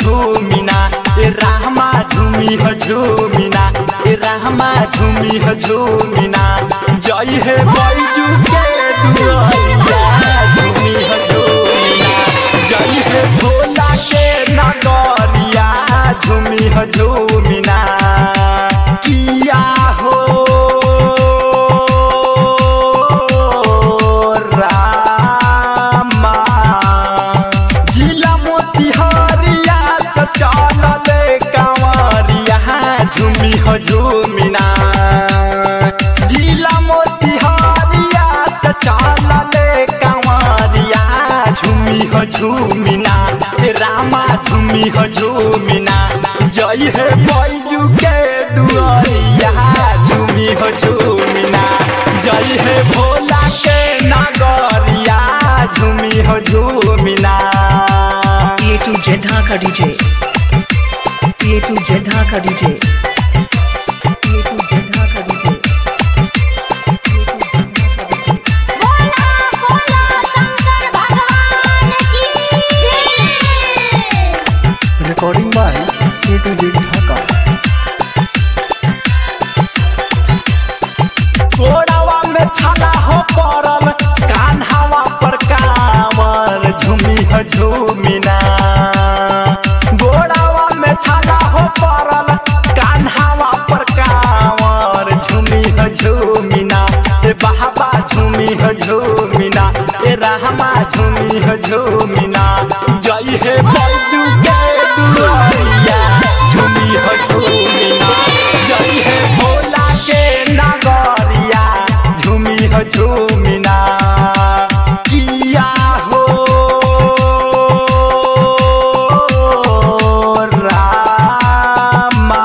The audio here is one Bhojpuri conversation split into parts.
झूमिना ए रामा झूमी ह झूमिना ए रामा झूमी ह झूमिना जय हे बैजू के दुआरिया झूमी ह झूमिना जय हे भोला के नगरिया झूमी ह झूमिना किया हो रामा जिला मोतिहारिया से चलले कंवरिया झूमी हो झूमिना जिला मोतिहारिया से चलले कंवरिया झूमी हो झूमिना ए रामा झूमी हो झूमिना जय हे बैजू के दुआरिया झूमी हो झूमिना जय हे भोला के नगरिया झूमी हो झूमिना ये टू जेधा का डीजे ये टू जेधा का डीजे ये टू जेधा का डीजे बोला बोला शंकर भगवान की जय recording by A2Z Dhaka. घोड़ावा में छाला हो पड़ल कान्हावा पर कांवर झूमी हो झूमिना घोड़ावा में छाला हो पड़ल कान्हावा पर कांवर झूमी हो झूमिना ए बाबा झूमी हो झूमिना ए रहमा झूमी हो झूमिना जय हे बैजू के दुआरिया झूमी हो झूमिना जय हे भोला के नगरिया झूमी हो झूमिना किया हो रामा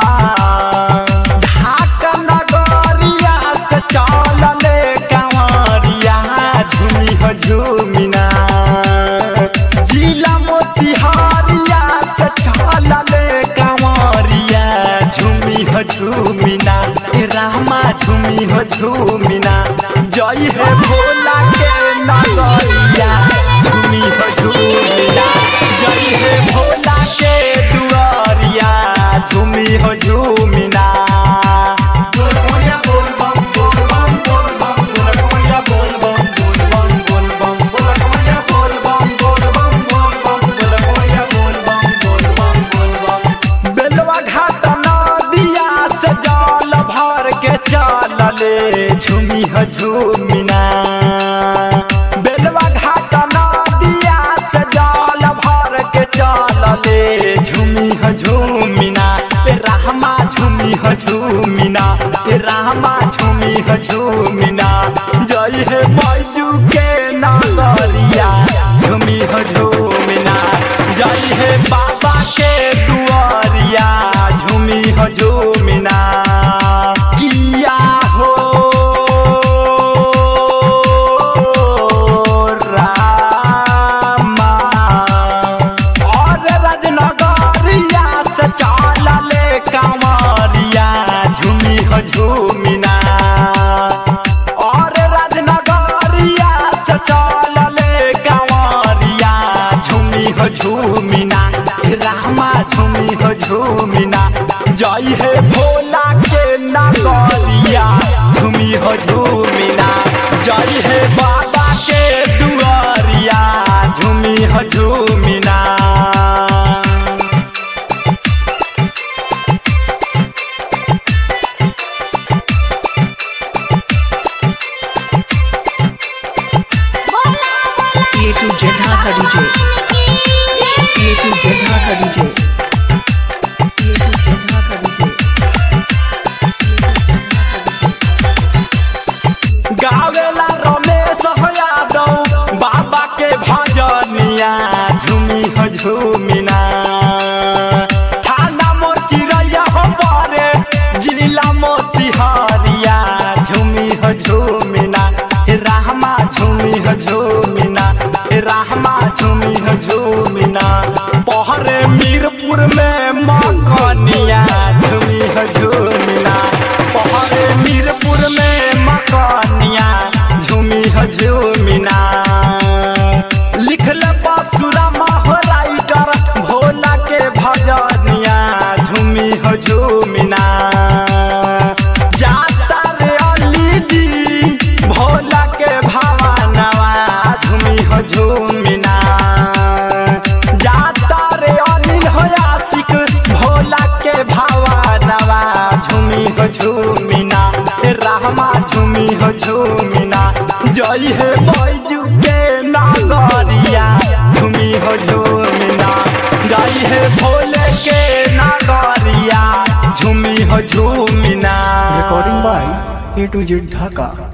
ढाक नगरिया से चलले कंवरिया झूमी हो झूमिना जिला मोतिहारिया से चलले कंवरिया झूमी हो झूमिना ए रामा झूमी हो झूमिना जय हे भोला के नगरिया झूमी हो झूमिना जय हे भोला के दुआरिया झूमी हो झूमिना बेलवा घाट नदिया से जल भर के चलले झूमी हो झूमिना बेलवा घाट नदिया से जल भर के चलले झूमी हो झूमिना ए रामा झूमी हो झूमिना ए रामा झूमी हो झूमिना जय हे बैजू के नगरिया झूमी हो झूमिना जय हे बाबा के दुआरिया झूमी हो झूमिना किया हो रामा और राजनगरिया से चलले कंवरिया झूमी हो झूमिना और राजनगरिया से चलले कंवरिया झूमी हो झूमिना रामा झूमी हो झूमिना जय हे भोला के नगरिया झूमी हो झूमिना जय हे बाबा के दुआरिया झूमी हो झूमिना बोला बोला ये टू जेधा का डीजे ये टू जेधा का डीजे ये टू जेधा का डीजे गावेला रमेश हो यादव बाबा के भजनिया झूमी हो झूमिना थाना मोचिरैया हो परे जिला मोतिहारिया झूमी हो झूमिना हे रामा झूमी हो झूमिना हे रामा झूमी हो झूमिना पहरे मीरपुर में मकनिया झूमी हो झूमिना पहरे मीरपुर में मकनिया झूमी हो झूमिना लिखल बासुरा माह राइटर झूमी हो झूमिना जय हे बैजू के नागरिया झूमी हो झूमिना जय हे भोले के नागरिया झूमी हो झूमिना Recording by A to Z Dhaka.